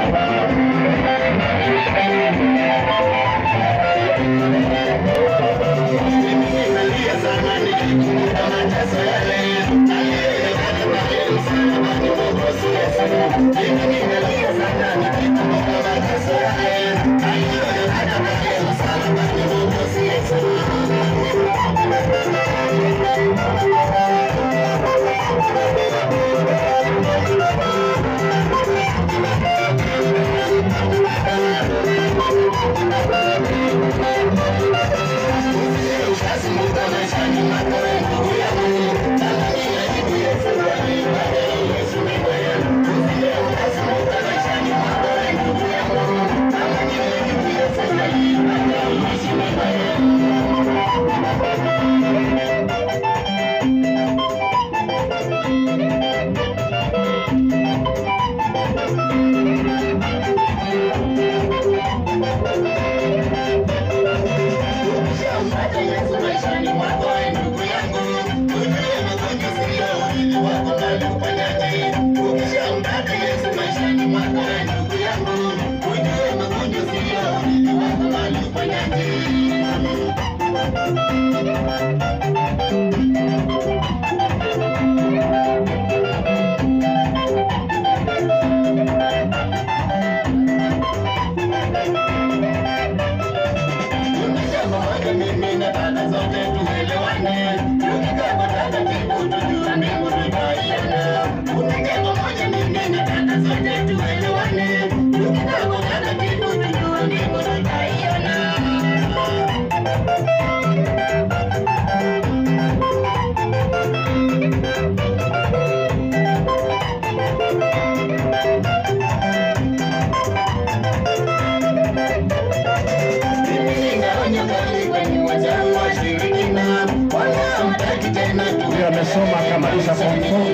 Huyo amesoma akamaliza form four.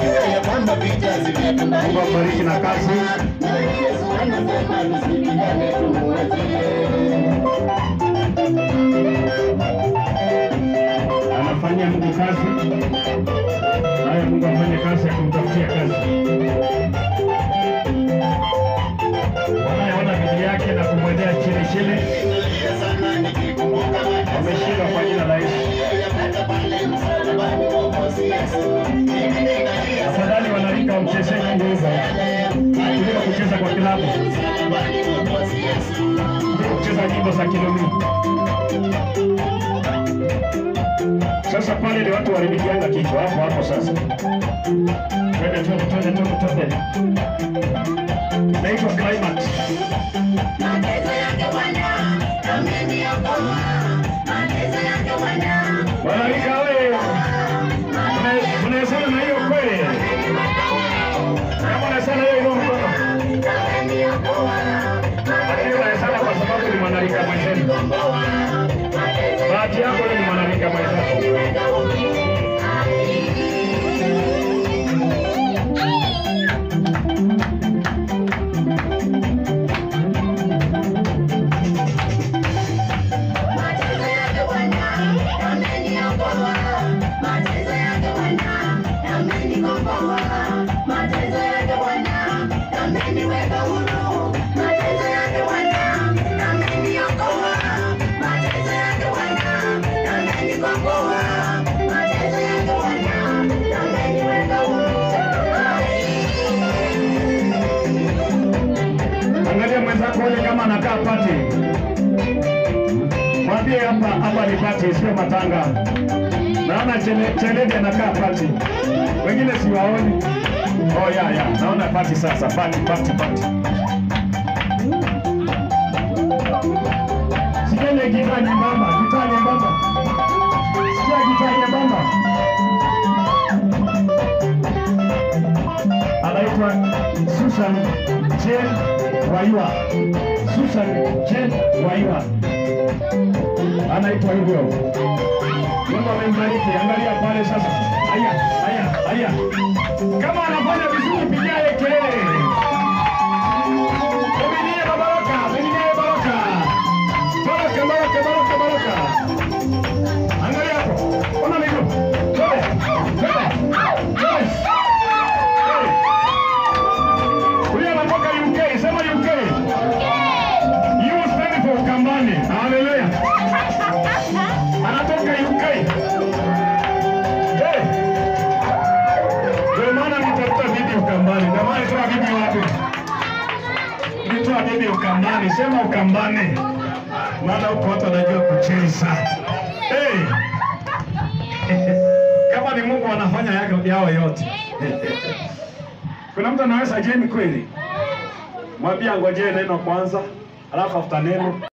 Mungu ambariki na kazi. Anafanyia Mungu kazi. Haya, Mungu afanye kazi ya kumtafutia kazi. Wanayeona bidii yake na kumwendea chini chini wameshindwa kwa jina la Yesu. Afadhali wanarika wamchezee Mungu hivyo kuliko kucheza kwa kilabu, kuliko kucheza nyimbo za kilumi. Sasa pale ni watu waribikianga kichwa hapo hapo. Sasa twende twende twende twende twende, naitwa climax. Wanarika we, unaesana na hiyo kweli? Kama unaesana hiyo ilo mkono, lakini unaesana kwa sababu ni mwanarika mwenzenu. Bahati yako wewe ni mwanarika mwenzako. Angalia mwenzako yule kama anakaa pati, mwambie hapa hapa ni pati, sio matanga. Naona chele- cheledi anakaa pati, wengine siwaoni. Oh ya ya, naona pati sasa, pati pati pati. Sikia ile gitaa nyembamba, gitaa nyembamba, sikia gitaa nyembamba. Anaitwa Susan Jane Waiwa. Susan Jane Waiwa anaitwa hivyo. Mungu amembariki. Angalia pale sasa. Haya, haya, haya. Kama anafanya vizuri, pigia yeye kelele. Miminie baraka, miminie baraka. Baraka, baraka, baraka, baraka. Angalia hapo. Ona miguu. Twende. Twende. Twende. Hey. Huyu anatoka UK, sema Sema bibi ukambani, sema ukambani, maana huko watu wanajua kucheza. Hey. Kama ni Mungu anafanya yao, yao yote. Kuna mtu anaweza jeni kweli? Mwambie angojee neno kwanza, alafu afuta neno